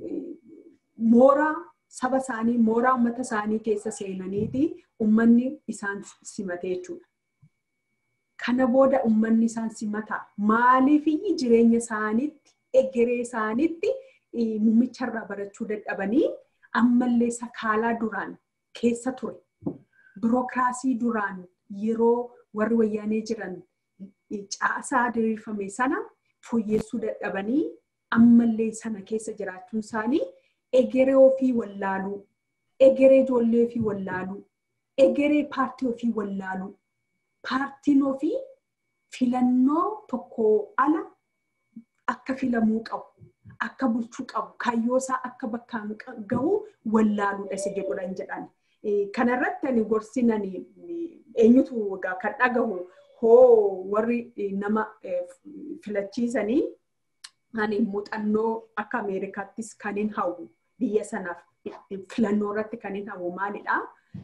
[SPEAKER 2] mooraa saba isaanii mooraa uummata isaanii keessa seenaniiti uummanni isaan simate jechuudha. Kana booda uummanni isaan simata maaliifiyyi jireenya isaaniitti egeree isaaniitti muumicharraa barachuu dadhabanii ammallee sakaalaa duraan keessa ture. Birookiraasii duraan yeroo warri wayyaanee jiran caasaa diriirfame sana fooyyessuu dadhabanii ammallee sana keessa jiraachuun isaanii egeree ofii wallaaluu, egeree ijoollee ofii wallaaluu, egeree paartii ofii wallaaluu, paartiin ofii filannoo tokko ala akka filamuu qabu. akka bulchuu qabu kaayyoosaa akka bakkaan gahu wallaaluudha isa jedhuudhaan jedhan. Kanarratti ani gorsinan eenyutu kan dhagahu hoo warri nama filachiisanii ani muuxannoo akka Ameerikaattis kan hin hawwu biyya sanaaf filannoo irratti kan hin hawwu maalidhaa?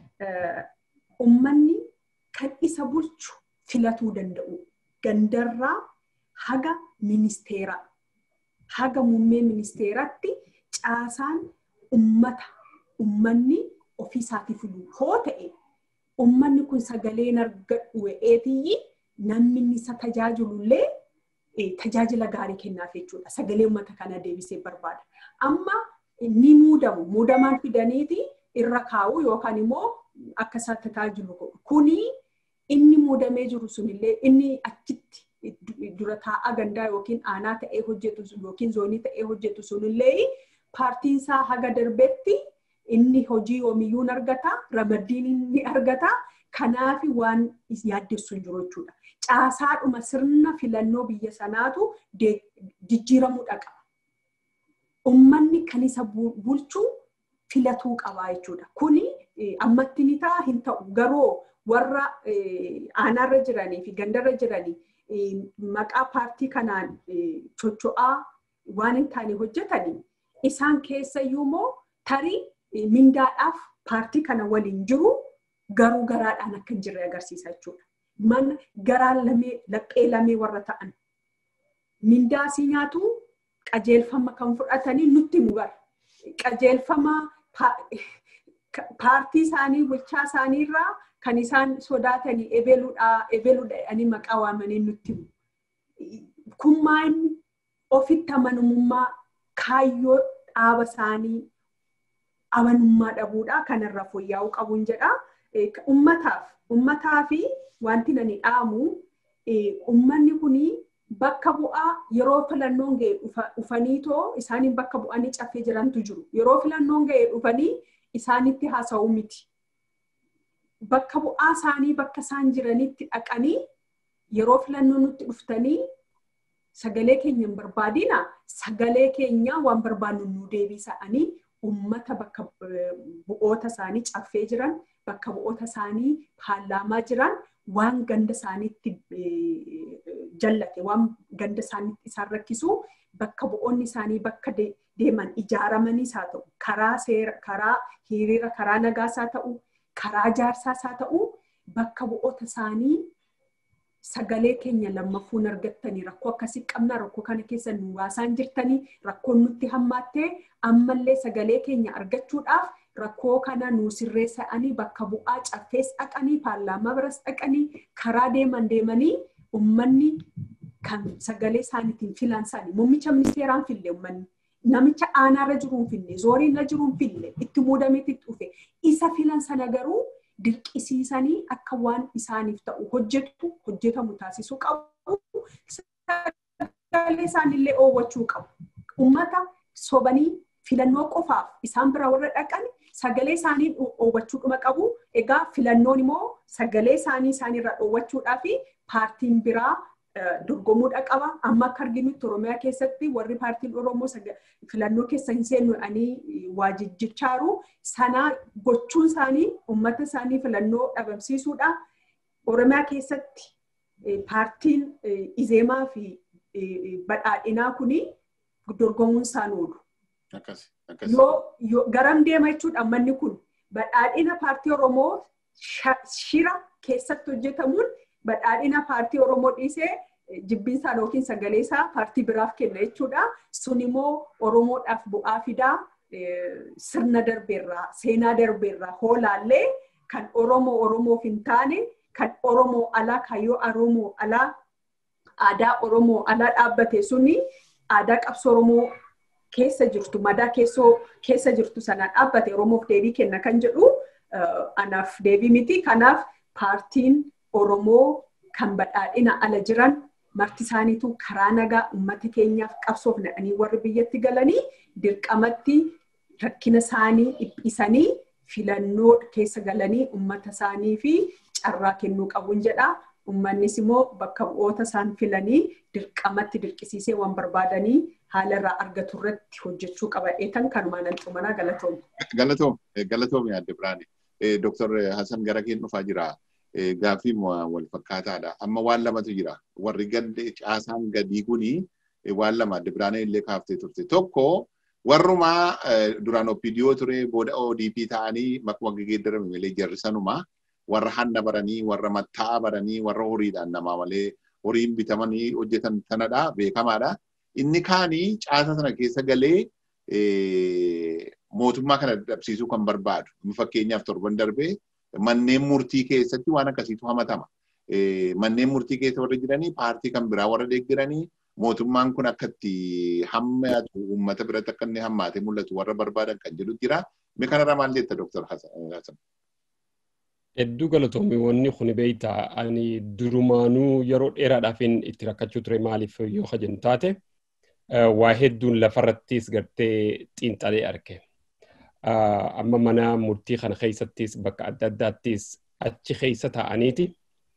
[SPEAKER 2] Uummanni kan isa bulchu filatuu danda'u gandarraa haga ministeeraa. haga muummee ministeeratti caasaan ummata ummanni ofiisaatii filu hoo ta'e ummanni kun sagaleen argadhu wa'eetiyyi namni isa tajaajilullee tajaajila gaarii kennaaf jechuudha. Sagalee uummata kana deebisee barbaada. Amma ni muudamu. Muudamaan fidaniiti irra kaa'u yookaan immoo akka isaa tajaajilu godhu. Kuni inni muudamee jiru sunillee inni achitti dura taa'aa gandaa yookiin aanaa ta'ee hojjetu yookiin zoonii ta'ee hojjetu sunillee paartiin isaa haga darbetti inni hojii yoomiyyuu ni argata, ramaddiin ni argata. Kanaaf waan yaaddessu hin jiru jechuudha. Caasaadhuma sirna filannoo biyya sanaatu jijjiiramuudha qaba. Uummanni kan isa bulchu filatuu qaba jechuudha. Kuni ammatti ni ta'a hin ta'u garuu warra aanaarra jiranii fi gandarra jiranii maqaa paartii kanaan chocho'aa waan hin taane hojjetanii isaan keessayyuu immoo tarii mindaadhaaf paartii kana waliin jiru garuu garaadhaan akka hin jirre agarsiisa jechuudha. Mana garaa lamee laphee lamee warra ta'an mindaasii nyaatu qajeelfama kan fudhatanii nutti himu bara. Qajeelfama paartii isaanii bulchaa isaaniirraa kan isaan sodaatanii ebeluudhaa ebeluudha jedhanii maqaa waamanii nutti himu. Kun maa'inni ofitti amanamummaa kaayyoo dhaaba isaanii amanummaa dhabuudha kanarra fooyya'uu qabuun jedha. Ummataaf ummataa fi wanti nani dhaamu ummanni kuni bakka bu'aa yeroo filannoon ga'e dhufaniitoo isaaniin bakka bu'anii caffee jirantu jiru. Yeroo filannoon ga'e dhufanii isaanitti haasa'uu miti. Bakka bu'aa isaanii bakka isaan jiranitti dhaqanii yeroo filannoo nutti dhuftanii sagalee keenya hin barbaadina sagalee keenya waan barbaannu nu deebisa'anii ummata bakka bu'oota isaanii caffee jiran bakka bu'oota isaanii paarlaamaa jiran waan ganda isaaniitti jallate waan ganda isaaniitti isaan rakkisu bakka bu'oonni isaanii bakka deeman ijaaramaniis haa ta'u karaa seera karaa hiriira karaa nagaas haa ta'u karaa jaarsaas haa ta'u bakka bu'oota isaanii sagalee keenya lammaffuun argattanii rakkoo akkasii qabna rakkoo kana keessa nu waasaan jirtanii rakkoon nutti hammaattee ammallee sagalee keenya argachuudhaaf rakkoo kana nu sirreessa'anii bakka bu'aa caffees dhaqanii paarlaamaa biras dhaqanii karaa deeman deemanii ummanni kan sagalee isaaniitiin filan isaanii muummicha ministeeraan fille ummanni namicha aanaarra jiruun fille zooriirra jiruun fille itti muudameetti dhufe isa filan sana garuu dirqisiisanii akka waan isaaniif ta'u hojjetu hojjetamu taasisuu qabu. Sagalee isaaniillee oowwachuu qabu. Uummata sobanii filannoo qofaaf isaan bira warra dhaqan sagalee isaanii oowwachuudhuma qabu. Egaa filannoon immoo sagalee isaanii isaaniirraa oowwachuudhaa fi paartiin biraa dorgomuudha qaba. Amma akka arginutti Oromiyaa keessatti warri paartiin Oromoo filannoo keessa hin seenuudhaanii waa jijjichaaru. Sana gochuun isaanii uummata isaanii filannoo dhabamsiisuudha. Oromiyaa keessatti paartiin Izeemaa fi badhaadhinaa kuni dorgomuun isaan oolu. Yoo garam deema jechuudha manni kun badhaadhina paartii Oromoo shira keessatti hojjetamuun badhaadhina paartii Oromoo dhiisee jibbiinsaa yookiin sagalee isaa paartii biraaf kenna jechuudha. Sun immoo Oromoodhaaf bu'aa fidaa sirna darbeerraa seenaa darbeerraa hoolaallee kan Oromoo Oromoof hin taane kan Oromoo alaa kaayyoo Oromoo alaa aadaa Oromoo alaa dhaabbate suni aadaa qabsoo Oromoo keessa jirtu madaa keessoo keessa jirtu sanaan dhaabbate Oromoof deebii kenna kan jedhu anaaf deebii miti. Kanaaf paartiin Oromoo kan badhaadhina ala jiran marti isaaniitu karaa nagaa uummata keenyaaf qabsoof nadhanii warri biyyatti galanii dirqamatti rakkina isaanii dhiphisanii filannoo keessa galanii uummata isaanii fi carraa kennuu qabuun jedha. Uummannis immoo bakka bu'oota isaan filanii dirqamatti dirqisiisee waan barbaadanii haala irraa argatu irratti hojjechuu qaba. Eetan kanumaan an xumanaa galatoom.
[SPEAKER 1] Galatoom, galatoom yaadde biraani. Dooktar Hasan gara keen dhufaa jira. Gaaffii wal fakkaataadha. Amma waan lamatu jira. Warri gande caasaan gadii kuni waan lama adde biraanee illee kaaftee turte. Tokko warrumaa duraan OPDO ture booda ODP ta'anii makuma geeddarame malee jarri sanumaa warra hanna baranii warra matta'aa baranii warra horiidhaan namaa malee horiin bitamanii hojjetan sanadha beekamaadha. Inni kaanii caasa sana keessa galee mootummaa kana dadhabsiisuu kan barbaadu. Fakkeenyaaf torban darbee manneen murtii keessatti waan akkasiitu hamatama. Manneen murtii keessa warra jiranii paartii kan biraa warra deeggaranii mootummaan kun akkatti hammaatu uummata biratti akka inni hammaatee mul'atu warra barbaadan kan jedhu jira. Mee kanarraa maal jetta Dooktar Hasan?
[SPEAKER 3] Hedduu galatoomii wanni kun beeyta ani durumaanuu yeroo dheeraadhaafin itti rakkachuu ture maaliif yoo kajennu taate waa hedduun lafarrattis gartee xiinxalee arge. Amma mana murtii kana keessattis bakka adda addaattis achi keessa taa'aniiti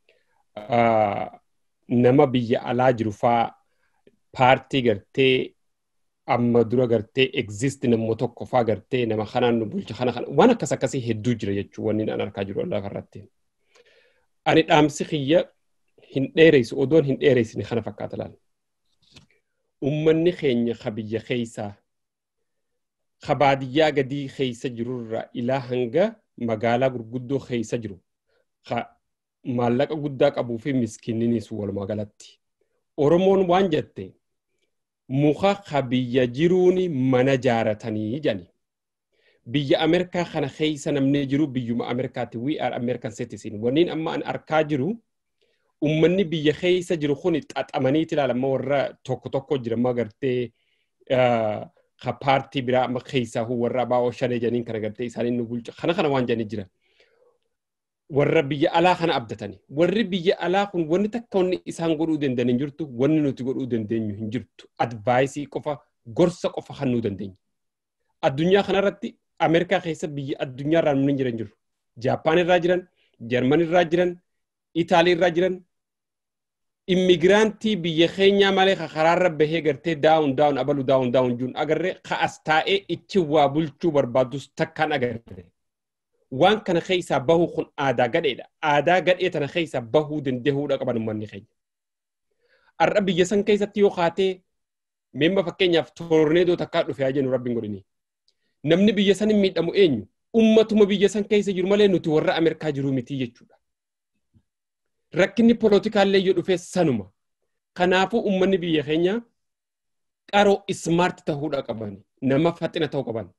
[SPEAKER 3] nama biyya alaa jiru faa paartii gartee amma dura gartee exist nammo tokko faa gartee nama kanaan nu bulcha kana kana waan akkas akkasii hedduu jira jechuun wanni an argaa jiru lafarratti. Ani dhaamsi kiyya hin dheereysu odoon hin dheereysine kana fakkaata laal. Uummanni keenya ka biyya keeysaa ka baadiyyaa gadii keeysa jirurraa ilaa hanga magaalaa gurguddoo keeysa jiru ka maallaqa guddaa qabuu fi miskiinninis walumaa galatti. Oromoon waan jette muka ka biyya jiruuni mana jaaratanii jani. Biyya Ameerikaa kana keeysa namni jiru biyyuma Ameerikaati. We are American citizen. Wanniin amma an arkaa jiru ummanni biyya keeysa jiru kun xaxamaniiti ilaalama warra tokko tokko jira amma gartee ka paartii biraa amma keeysaa warra abaa'oo shanee janiin kana gartee isaanii nu bulcha kana kana waan janii jira. warra biyya alaa kana abdatani. Warri biyya alaa kun wanni takka wanni isaan godhuu danda'an hin jirtu, wanni nuti godhuu dandeenyu hin jirtu. Advaayisii qofa, gorsa qofa kan nuu dandeenyu. Addunyaa kanarratti Ameerikaa keessa biyya addunyaa irraa nuti jiran jiru. Jaappaan irraa jiran, Jarman irraa jiran, Itaalii irraa jiran. Immigiraantii biyya keenyaa malee karaarra bahee gartee daawun daawun abalu daawun daawun juun agarree ka'as taa'ee ichi waa bulchuu barbaadus takkaan agarre. waan kana keessaa bahuu kun aadaa gadheedha. Aadaa gadhee tana keessaa bahuu dandeehuudha qaban uummanni keenya. Har'a biyya san keessatti yoo kaatee meemma fakkeenyaaf toorneedoo takkaa dhufe haa jennu rabbiin godhini. Namni biyya san hin miidhamu eenyu? Ummatuma biyya san keessa jiru malee nuti warra Ameerikaa jiruu miti jechuudha. Rakkinni poolotikaallee yoo dhufe sanuma. Kanaafuu uummanni biyya keenya qaroo ismaart ta'uudha qaban. Nama faxina ta'uu qaban.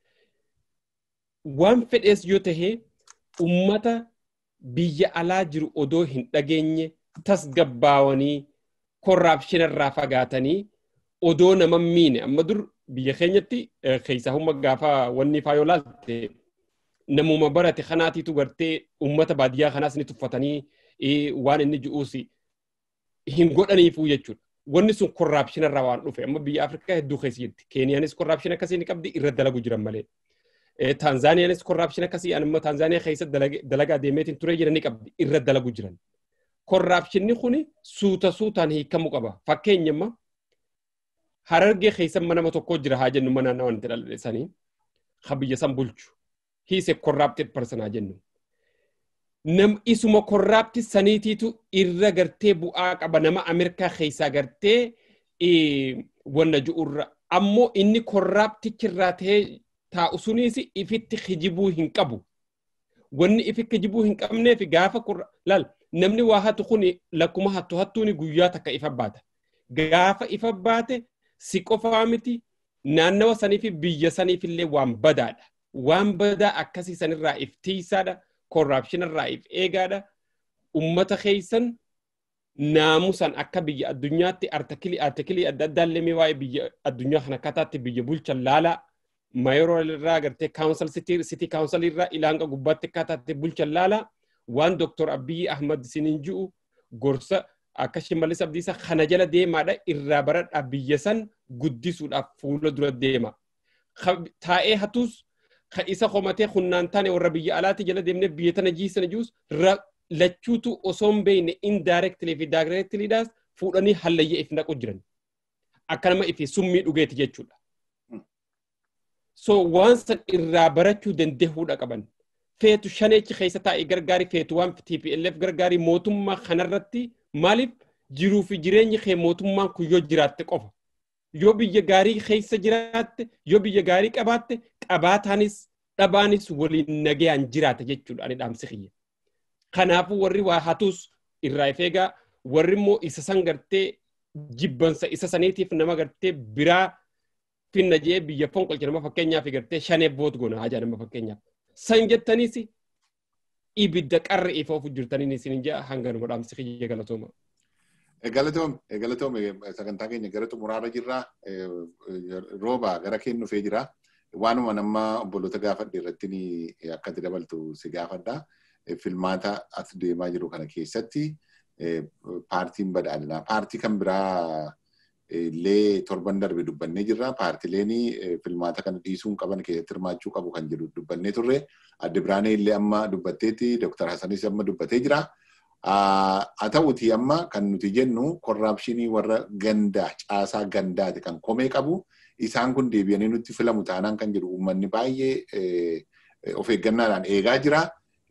[SPEAKER 3] waan fedhees yoo tahe ummata biyya alaa jiru odoo hin dhageenye tasgabbaawanii korraapshinarraa fagaatanii odoo nama miine amma dur biyya keenyatti keessaa humna gaafa wanni faa yoo laalte namuma barate kanaatiitu gartee ummata baadiyyaa kanaas ni tuffatanii waan inni ji'uus hin godhaniifuu jechuudha. Wanni sun korraapshinarraa waan dhufe amma biyya Afrikaa hedduu keessa jirti. Keeniyaanis korraapshina akkasii ni qabdi irra dalagu jiran malee. Taanzaaniyaanis korraapshina akkasii anamma Taanzaaniyaa keessa dalagaa deemeetiin ture jiran ni qabdi irra dalagu jiran. Korraapshinni kun suuta suutaan hiikamuu qaba. Fakkeenyamma harargee keessa nama tokko jira haa jennu mana naannoo wanti dhalaleessanii kan biyya san bulchu. He is a corrupted person haa jennu. Nam isuma korraapti saniitiitu irra gartee bu'aa qaba nama Ameerikaa keessaa gartee wanna ju'urra. Ammoo inni korraaptichirraa ta'ee taa'u sunis ifitti kijibuu hin qabu. Wanni ifi kijibuu hin qabneef gaafa laal namni waa hatu kun lakkuma hattu hattuuni guyyaa takka ifa baata. Gaafa ifa baate si qofaa miti naannawa saniif biyya saniif illee waan badaadha. Waan badaa akkasii sanirraa if tiisaadha. Korraapshinarraa if eegaadha. Ummata keessan naamusan akka biyya addunyaatti artikilii adda addaallee mee waa'ee biyya addunyaa kana akkataatti biyya bulchan laalaa. mayorol irraa gartee kaawnsil sitii kaawnsil irraa ilaanga gubbaatti akkataatti bulchan laala waan doktor Abiyyi Ahmad sinin ji'u gorsa akka shimallis abdiisa kana jala deemaadha irraa baradhaa biyya san guddisuudhaaf fuula dura deema. Taa'ee hatus kan isa qomatee hunnaan taane warra biyya alaatti jala deemnee biyya tana jiisana jius lachuutu osoo hin beekne indirectly fi directlyidhaas fuudhanii hallayyee if naqu jiran. Akka nama ifi summii dhugeeti jechuudha. so waan san irraa barachuu dandeehuudha qaban. Feetu shaneechi keessa taa'ee gargaari feetu waan TPLF gargaari mootummaa kanarratti maaliif jiruu fi jireenyi kee mootummaan kun yoo jiraatte qofa. Yoo biyya gaarii keessa jiraatte, yoo biyya gaarii qabaatte, qabaataanis dhabaanis waliin nagayaan jiraata jechuudha ani dhaamsi kiyya. Kanaafuu warri waa hatus irraa if eegaa warri immoo isa san gartee jibbansa isa saniitiif nama gartee biraa finna jee biyya fonqolche nama fakkeenyaaf gartee shanee boot goona hajaa nama fakkeenyaaf. San jettaniis ibidda qarri ifa ofu jirtaniin isin jaa hanga nama dhaamsi kiyya galatooma.
[SPEAKER 1] Galatoom, galatoom sagantaa keenya gara xumuraarra jirra. Rooba gara keenya dhufee jira. waanuma nama obboloota gaafadhe irratti akka itti dabaltu si gaafadha. Filmaata as deemaa jiru kana keessatti paartiin badhaadhinaa paartii kan biraa illee torban darbe dubbannee jirra. Paartileen filmaata kana dhiisuun qaban keessatti hirmaachuu qabu kan jedhu dubbannee turre. Adde Biraanee illee amma dubbatteetti Dr. Hasanis amma dubbatee jira. Haa ta'uti amma kan nuti jennu korraapshinii warra gandaa caasaa gandaati kan komee qabu. Isaan kun deebi'anii nutti filamu taanaan kan jedhu uummanni baay'ee of eeggannaadhaan eegaa jira.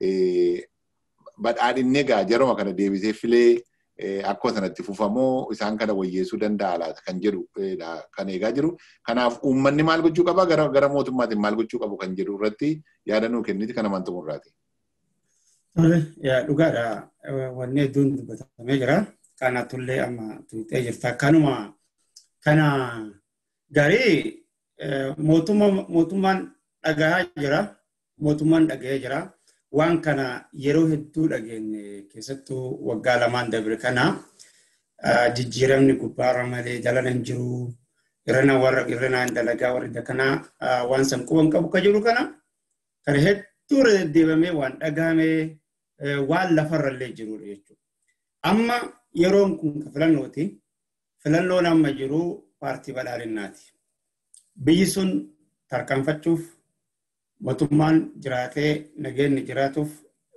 [SPEAKER 1] Badhaadhinnee egaa jaruma kana deebisee filee akkuma sanatti fufamoo isaan kana wayyeessuu danda'a laata kan jedhu kan eegaa jiru. Kanaaf uummanni maal gochuu qaba gara mootummaatiin maal gochuu qabu kan jedhu irratti yaada nuu kenniti kana amantuu murraati.
[SPEAKER 4] Dhugaadha. Wanni hedduun dubbatamee jira. Kanatullee amma tuutee jirta. Kanuma kana garii mootummaan dhagahaa jira. Mootummaan dhagahee jira. Waan kana yeroo hedduu dhageenye keessattuu waggaa lamaan dabre kana jijjiiramni gubbaarra malee jalana hin jiru. Irrana warra irrana dalagaa warri kana waan san quban qabu ka jiru kana kana hedduu deddeebamee waan dhagahamee waan lafarrallee jirudha jechuudha. Amma yeroon kun filannooti. Filannoon amma jiru paartii badhaadhinnaati. Biyyi sun tarkaanfachuuf mootummaan jiraatee nageenyi jiraatuuf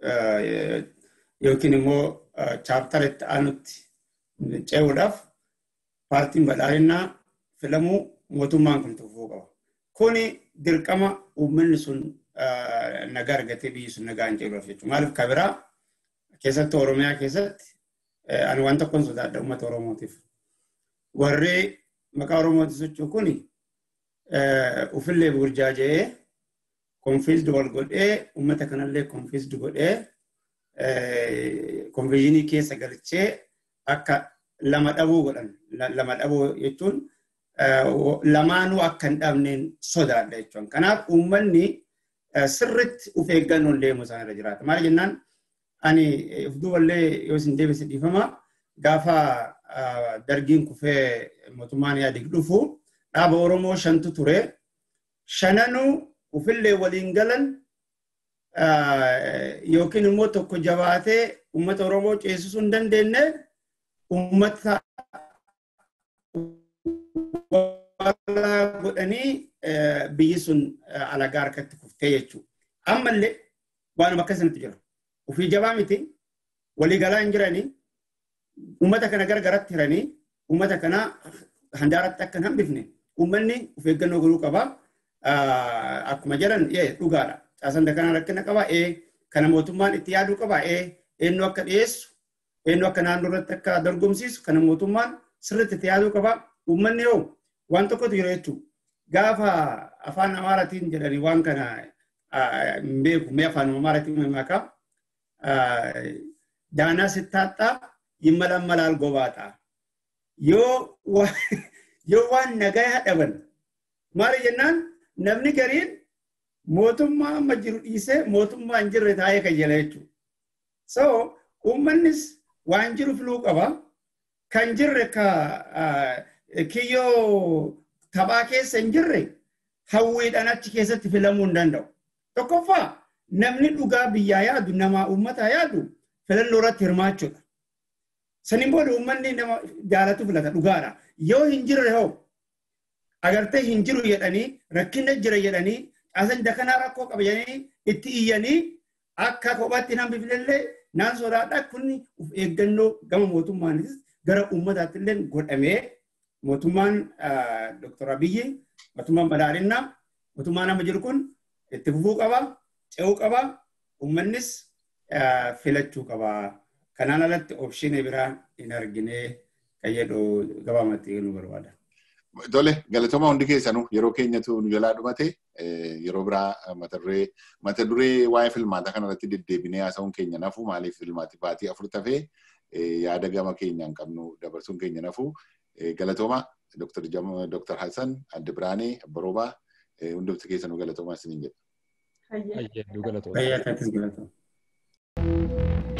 [SPEAKER 4] yookiin immoo chaaptara itti aanutti ce'uudhaaf paartiin badhaadhinnaa filamuu mootummaan kun tufuu qaba. Kuni dirqama uummanni sun nagaa argatee biyyi sun nagaa hin jedhuuf jechuudha. Maaliif kabiraa keessattuu Oromiyaa keessatti ani waan tokkoon sodaadha uummata Oromootiif. Warri maqaa Oromootti socho'u kuni ufillee burjaaja'ee konfiisdi wal godhee uummata kanallee konfiisdi godhee konfiizinii keessa galchee akka lama dhabuu godhan. Lama dhabuu jechuun lamaanuu akka hin dhabneen sodaadha jechuudha. Kanaaf uummanni sirritti uf eeggannoon deemu isaan irra jiraata. Maal jennaan ani of duuballee yoo isin deebise dhiifama gaafa dargiin kufee mootummaan yaadig dhufu dhaaba Oromoo shantu ture. Shananuu ufillee waliin galan yookiin immoo tokko jabaatee uummata Oromoo ceesisuu hin dandeenye uummata godhanii biyyi sun alagaa harkatti kuftee jechuudha. Ammallee waanuma akkasinitti jira. Ufii jabaa miti walii galaa hin jiranii uummata kana gargaratti hiranii uummata kana handaaratti akka hin hambifne uummanni of eeggannoo godhuu qaba. Akkuma jedhan dhugaadha. Caasaan kana rakkina qaba. Kana mootummaan itti yaaduu qaba. Eenyu akka dhiyeessu eenyu akka naannoo irratti akka dorgomsiisu kana mootummaan sirriitti itti yaaduu qaba. Uummanni yoo waan tokkotu jira jechuudha. Gaafa afaan Amaaraatiin jedhanii waan kana hin beeku. Mee afaan Amaaraatiin maqaa daanaa sittaaxxaa yimmalan malaal gobaadha. Yoo yoo waan nagaa dhaban maali jennaan namni gariin mootummaa amma jiru dhiisee mootummaa hin jirre taa'ee kan jala jechuudha. So uummannis waan jiru filuu qaba. Kan jirre ka kiyyoo taphaa keessa hin jirre hawwiidhaan achi keessatti filamuu hin danda'u. Tokkoffaa namni dhugaa biyyaa yaadu namaa uummataa yaadu filannoo irratti hirmaachuudha. Saniin booda uummanni nama jaalatu filata dhugaadha. Yoo hin jirre hoo agartee hin jiru jedhanii rakkina jira jedhanii caasan dakanaa rakkoo qaba jedhanii itti iyyanii akka kophaatti nan bifnellee naan sodaadha kun of eeggannoo gama mootummaanis gara uummataatti illee godhamee mootummaan Dr. Abiyyi mootummaan badhaadhinnaa mootummaan amma jiru kun itti fufuu qaba ce'uu qaba uummannis filachuu qaba. Kanaan alatti oopshinii biraa hin argine kan jedhu gabaamatti nu barbaada.
[SPEAKER 1] Tole galatooma hundi keessanuu yeroo keenyatu nu jalaa dhumate yeroo biraa mata duree mata duree waa'ee filmaata kanarratti deddeebinee haasa'uun keenya nafu maaliif filmaati baatii afur tafee yaada gama keenyaan qabnu dabarsuun keenya nafu galatooma Dr. Hassan Adde Biraanee Abbaroobaa hundumti keessanuu galatoomaa isiniin jedha.
[SPEAKER 3] Hayyee galatooma.
[SPEAKER 4] Fayyaa taatis galatooma.